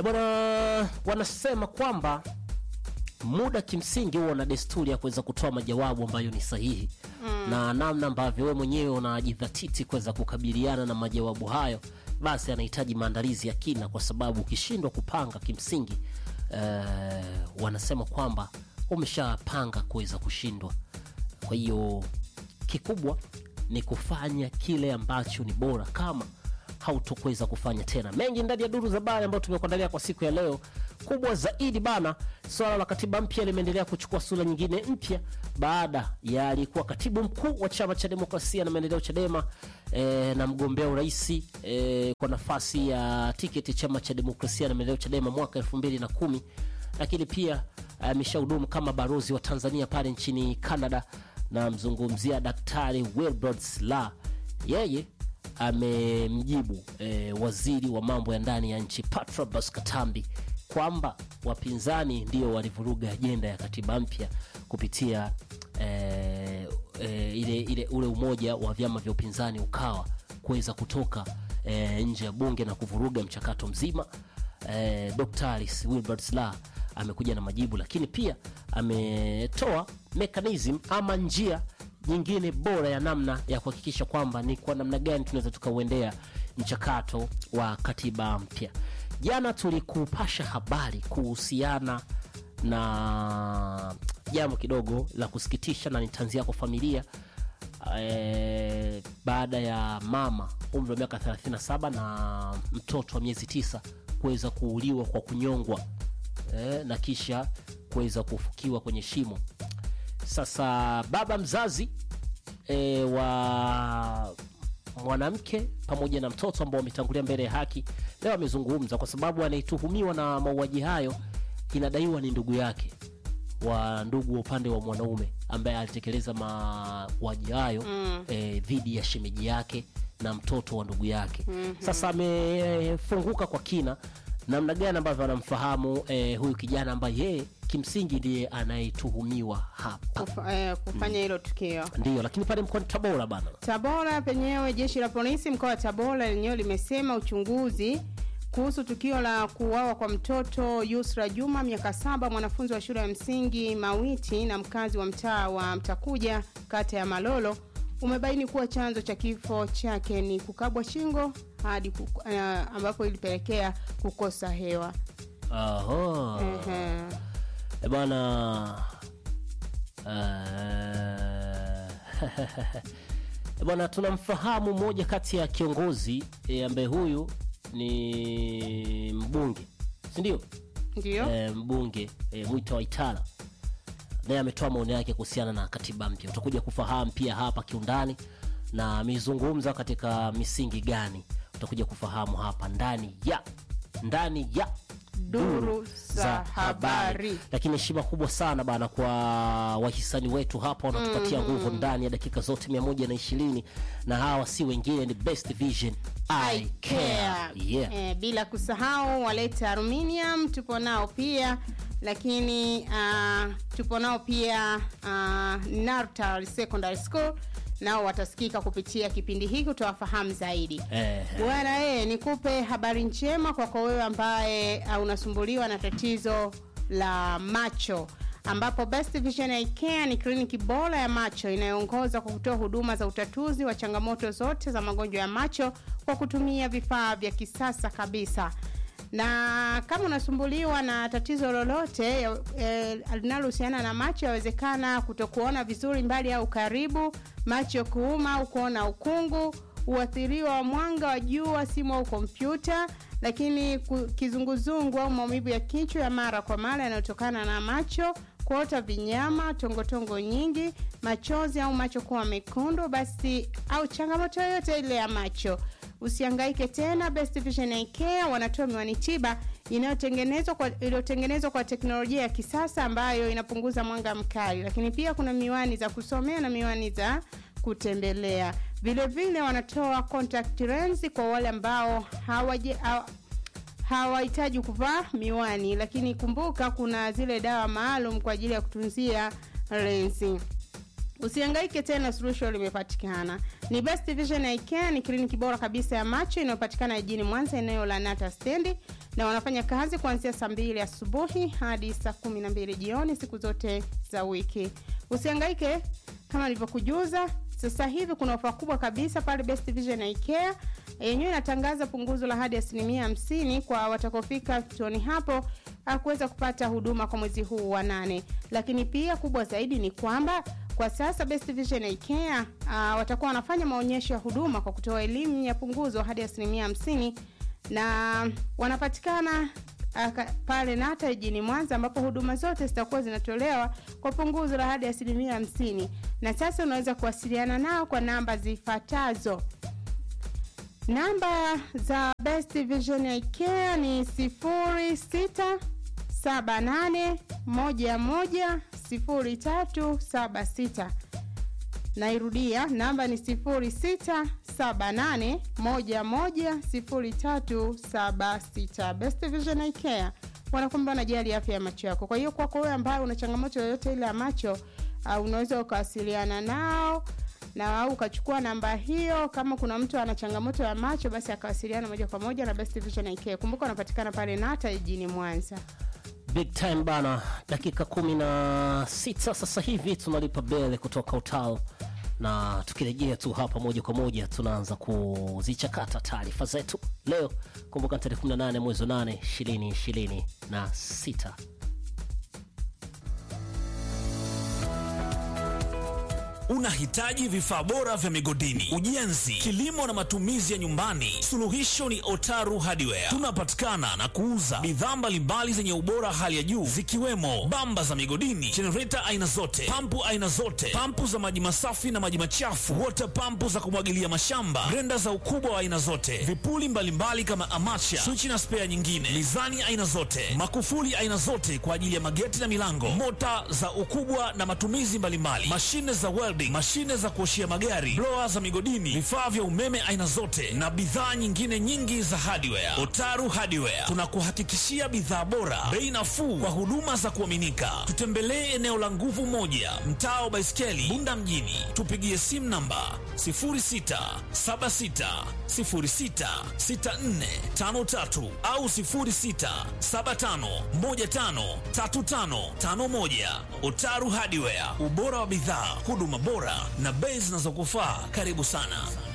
E bwana, wanasema kwamba muda kimsingi huwa na desturi ya kuweza kutoa majawabu ambayo ni sahihi mm. na namna ambavyo wewe mwenyewe unajidhatiti kuweza kukabiliana na majawabu hayo, basi anahitaji maandalizi ya kina, kwa sababu ukishindwa kupanga kimsingi, eh, wanasema kwamba umeshapanga kuweza kushindwa. Kwa hiyo kikubwa ni kufanya kile ambacho ni bora kama hautokuweza kufanya tena. Mengi ndani ya duru za habari ambayo tumekuandalia kwa siku ya leo. Kubwa zaidi bana, swala la katiba mpya limeendelea kuchukua sura nyingine mpya baada ya aliyekuwa katibu mkuu wa chama cha demokrasia na maendeleo Chadema e, na mgombea urais e, kwa nafasi ya tiketi chama cha demokrasia na maendeleo Chadema mwaka elfu mbili na kumi lakini pia ameshahudumu kama balozi wa Tanzania pale nchini Canada, na mzungumzia Daktari Wilbrod Slaa. Yeye amemjibu e, waziri wa mambo ya ndani ya nchi Patrobas Katambi kwamba wapinzani ndio walivuruga ajenda ya katiba mpya kupitia e, e, ile, ile ule umoja wa vyama vya upinzani ukawa kuweza kutoka e, nje ya bunge na kuvuruga mchakato mzima. E, Dr. Wilbrod Slaa amekuja na majibu, lakini pia ametoa mechanism ama njia nyingine bora ya namna ya kuhakikisha kwamba ni kwa namna gani tunaweza tukauendea mchakato wa katiba mpya. Jana tulikupasha habari kuhusiana na jambo kidogo la kusikitisha, na nitaanzia kwa familia e, baada ya mama umri wa miaka 37 na mtoto wa miezi tisa kuweza kuuliwa kwa kunyongwa e, na kisha kuweza kufukiwa kwenye shimo. Sasa baba mzazi e, wa mwanamke pamoja na mtoto ambao wametangulia mbele ya haki leo amezungumza, kwa sababu anayetuhumiwa na mauaji hayo inadaiwa ni ndugu yake wa ndugu wa upande wa mwanaume ambaye alitekeleza mauaji hayo mm. e, dhidi ya shemeji yake na mtoto wa ndugu yake mm -hmm. Sasa amefunguka kwa kina namna gani ambavyo anamfahamu eh, huyu kijana ambaye yeye kimsingi ndiye anayetuhumiwa hapa Kufa, eh, kufanya hilo tukio ndio. Lakini pale mkoani Tabora bana, Tabora penyewe, jeshi la polisi mkoa wa Tabora lenyewe limesema uchunguzi kuhusu tukio la kuuawa kwa mtoto Yusra Juma miaka saba, mwanafunzi wa shule ya msingi Mawiti na mkazi wa mtaa wa Mtakuja kata ya Malolo umebaini kuwa chanzo cha kifo chake ni kukabwa shingo hadi kuku, uh, ambapo ilipelekea kukosa hewa. Aha. Ehe. E bwana e bwana, tunamfahamu mmoja kati ya kiongozi e, ambaye huyu ni mbunge si ndio? Ndio. E, mbunge e, Mwita Waitara naye ametoa maoni yake kuhusiana na katiba mpya. Utakuja kufahamu pia hapa kiundani na amezungumza katika misingi gani, utakuja kufahamu hapa ndani ya ndani ya Duru za habari. Lakini heshima kubwa sana bana kwa wahisani wetu hapa wanatupatia nguvu ndani ya dakika zote mia moja na ishirini na hawa si wengine ni Best Vision I Care. Yeah. Eh, bila kusahau waleta aluminium tupo nao pia lakini uh, tupo nao pia uh, Nartal Secondary School nao watasikika kupitia kipindi hiki utawafahamu zaidi Eh, bwana eh, nikupe habari njema kwako wewe ambaye uh, unasumbuliwa na tatizo la macho ambapo Best Vision Eye Care ni kliniki bora ya macho inayoongoza kwa kutoa huduma za utatuzi wa changamoto zote za magonjwa ya macho kwa kutumia vifaa vya kisasa kabisa na kama unasumbuliwa na tatizo lolote ya- eh, linalohusiana na macho, yawezekana kutokuona vizuri mbali au karibu, macho kuuma au kuona ukungu, uathiriwa wa mwanga wa jua, simu au kompyuta, lakini ku- kizunguzungu au maumivu ya kichwa ya mara kwa mara yanayotokana na macho, kuota vinyama, tongotongo nyingi, machozi au macho kuwa mekundu, basi au changamoto yoyote ile ya macho Usihangaike tena. Best Vision Eye Care wanatoa miwani tiba inayotengenezwa kwa iliyotengenezwa kwa teknolojia ya kisasa ambayo inapunguza mwanga mkali, lakini pia kuna miwani za kusomea na miwani za kutembelea. Vile vile wanatoa contact lens kwa wale ambao hawaje hawa- hawahitaji kuvaa miwani, lakini kumbuka kuna zile dawa maalum kwa ajili ya kutunzia lensi. Usihangaike tena, suluhisho limepatikana. Ni Best Vision Eye Care, ni kliniki bora kabisa ya macho inayopatikana jijini Mwanza, eneo la Nata Stendi, na wanafanya kazi kuanzia saa mbili asubuhi hadi saa kumi na mbili jioni siku zote za wiki. Usihangaike kama nilivyokujuza, sasa hivi kuna ofa kubwa kabisa pale Best Vision Eye Care yenyewe inatangaza punguzo la hadi asilimia hamsini kwa watakofika kituoni hapo kuweza kupata huduma kwa mwezi huu wa nane. Lakini pia kubwa zaidi ni kwamba kwa sasa Best Vision Eye Care uh, watakuwa wanafanya maonyesho ya huduma kwa kutoa elimu ya punguzo hadi asilimia hamsini na wanapatikana uh, pale Nata jijini Mwanza ambapo huduma zote zitakuwa zinatolewa kwa punguzo la hadi asilimia hamsini. Na sasa unaweza kuwasiliana nao kwa namba zifuatazo. Namba za Best Vision Eye Care ni sifuri sita saba nane moja moja sifuri tatu saba sita. Nairudia, namba ni sifuri sita saba nane moja moja sifuri tatu saba sita. Best Vision Eye Care wanakwamba wanajali afya ya macho yako. Kwa hiyo kwako wewe ambaye una changamoto yoyote ile ya macho uh, unaweza ukawasiliana nao na au ukachukua namba hiyo. Kama kuna mtu ana changamoto ya macho, basi akawasiliana moja kwa moja na Best Vision Eye Care. Kumbuka wanapatikana pale Nata jijini Mwanza. Big time bana, dakika kumi na sita sasa hivi tunalipa bele kutoka Utal, na tukirejea tu hapa moja kwa moja tunaanza kuzichakata taarifa zetu leo. Kumbuka tarehe 18 mwezi wa 8 2026 na sita. Unahitaji vifaa bora vya migodini, ujenzi, kilimo na matumizi ya nyumbani? Suluhisho ni Otaru Hardware. Tunapatikana na kuuza bidhaa mbalimbali zenye ubora hali ya juu zikiwemo bamba za migodini, jenereta aina zote, pampu aina zote, pampu za maji masafi na maji machafu, wota pampu za kumwagilia mashamba, grenda za ukubwa wa aina zote, vipuli mbalimbali mbali kama amacha, swichi na spea nyingine, mizani aina zote, makufuli aina zote kwa ajili ya mageti na milango, mota za ukubwa na matumizi mbalimbali, mashine za welding, mashine za kuoshia magari, blower za migodini, vifaa vya umeme aina zote na bidhaa nyingine nyingi za hardware. Otaru Hardware tunakuhakikishia bidhaa bora, bei nafuu kwa huduma za kuaminika. Tutembelee eneo la Nguvu Moja, mtaa wa Baiskeli, Bunda mjini. Tupigie simu namba 0676066453 au 0675153551. Otaru Hardware, ubora wa bidhaa, huduma bora na bei zinazokufaa. Karibu sana.